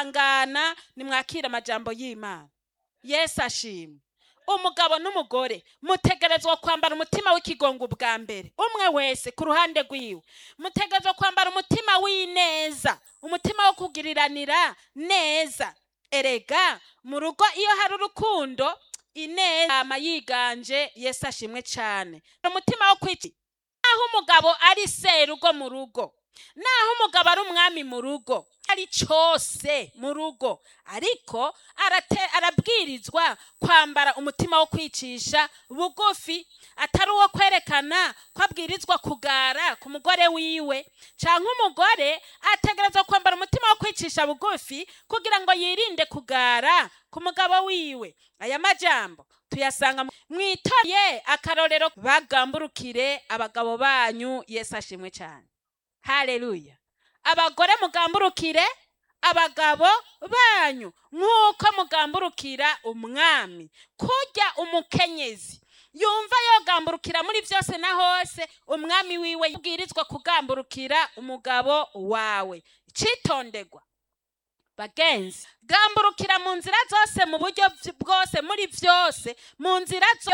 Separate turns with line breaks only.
kwihangana nimwakire amajambo y'imana yesu ashimwe umugabo n'umugore mutegerezwa kwambara umutima w'ikigongo bwa mbere umwe wese ku ruhande rwiwe mutegerezwa kwambara umutima w'ineza umutima wo kugiriranira neza erega mu rugo iyo hari urukundo ineza ama yiganje yesu ashimwe cyane umutima wo kwiki naho umugabo ari serugo mu rugo naho umugabo ari umwami mu rugo ari cyose mu rugo ariko arate- arabwirizwa kwambara umutima wo kwicisha bugufi atari uwo kwerekana ko abwirizwa kugara ku mugore wiwe cyangwa umugore ategerezwa kwambara umutima wo kwicisha bugufi kugira ngo yirinde kugara ku mugabo wiwe aya majambo tuyasanga mu- mwitoye akarorero bagamburukire abagabo banyu yesu ashimwe cyane haleluya abagore mugamburukire abagabo banyu nk'uko mugamburukira umwami kurya umukenyezi yumva yogamburukira muri byose na hose umwami wiwe yabwirizwa kugamburukira umugabo wawe icitondegwa bagenzi gamburukira mu nzira zose mu buryo bwose muri byose mu nzira zose